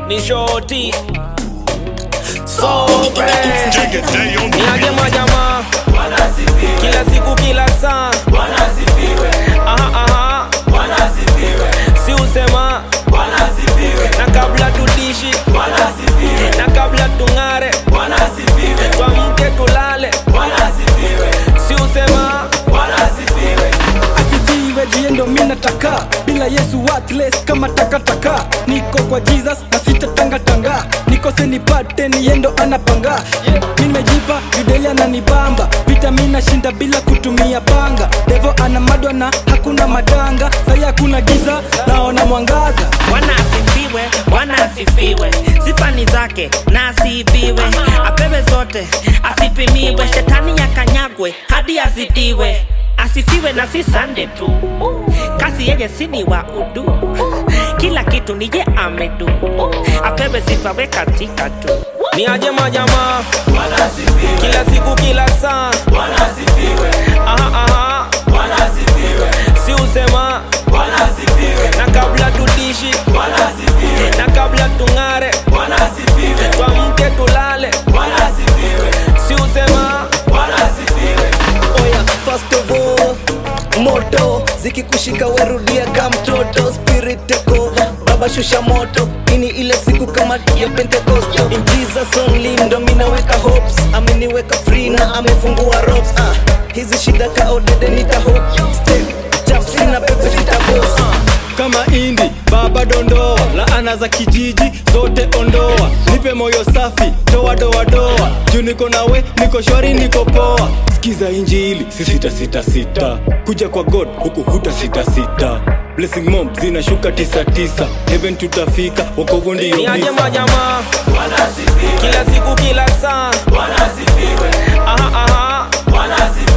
ni shoti so fresh Take a day on the niaje beat. majamaa kila siku kila saa aha, aha. si usema na kabla tudishi na kabla tung'are twamke tulale si usema asifiwe jie ndo mi nataka bila yesu worthless kama takataka niko kwa jesus na sitatangatanga nikose nipate niendo anapanga nimejipa judeli ananibamba vita mi nashinda bila kutumia panga devo ana madwa na hakuna matanga sai hakuna giza naona mwangaza Bwana asifiwe, Bwana asifiwe, sifani zake na asifiwe, apewe zote, asipimiwe, shetani yakanyagwe hadi azidiwe. Asifiwe na si sande tu, kasi yeye sini wa udu, kila kitu nije amedu, apewe sifa we katika tu. niaje majamaa kila siku kila saa aha, aha. si usema na kabla tudishi na kabla tung'are twamke tulale si usema oya first of all moto zikikushika werudia ka mtoto spirit take over baba shusha moto ini ile siku kama ya pentecosto in jesus only ndo minaweka hopes ameniweka free na amefungua ropes ah, hizi shida ka odede nitaho step jump sina pepe sitabos kama indi baba dondoa laana za kijiji zote ondoa nipe moyo safi toa doa doa juu niko nawe niko shwari niko poa sikiza injili si sita sita sita kuja kwa god huku huta sita sita blessing mom zinashuka tisa tisa heaven tutafika wokovu ndiyo niaje visa. majamaa kila siku kila saa aha, aha.